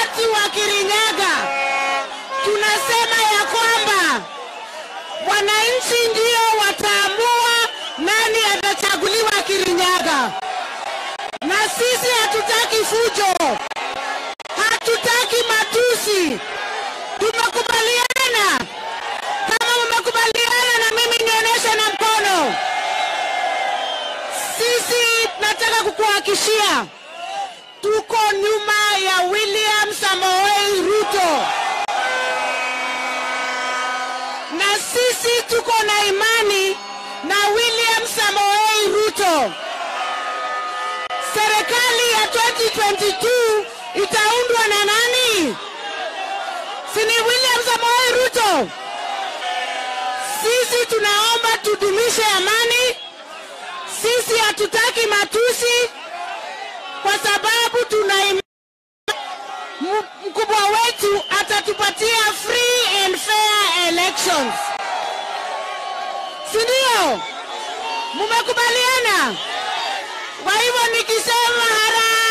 watu wa Kirinyaga tunasema ya kwamba wananchi ndio wataamua nani atachaguliwa Kirinyaga, na sisi hatutaki fujo, hatutaki matusi. Tumekubaliana. Kama mmekubaliana na mimi, nionyeshe na mkono. Sisi nataka kukuhakishia tuko nyuma ya William Samoei Ruto, na sisi tuko na imani na William Samoei Ruto. Serikali ya 2022 itaundwa na nani? Si ni William Samoei Ruto? Sisi tunaomba tudumishe amani. Sisi hatutaki matusi kwa sababu tuna im- M- mkubwa wetu atatupatia free and fair elections, si ndio? Mumekubaliana? Kwa hivyo nikisema harambee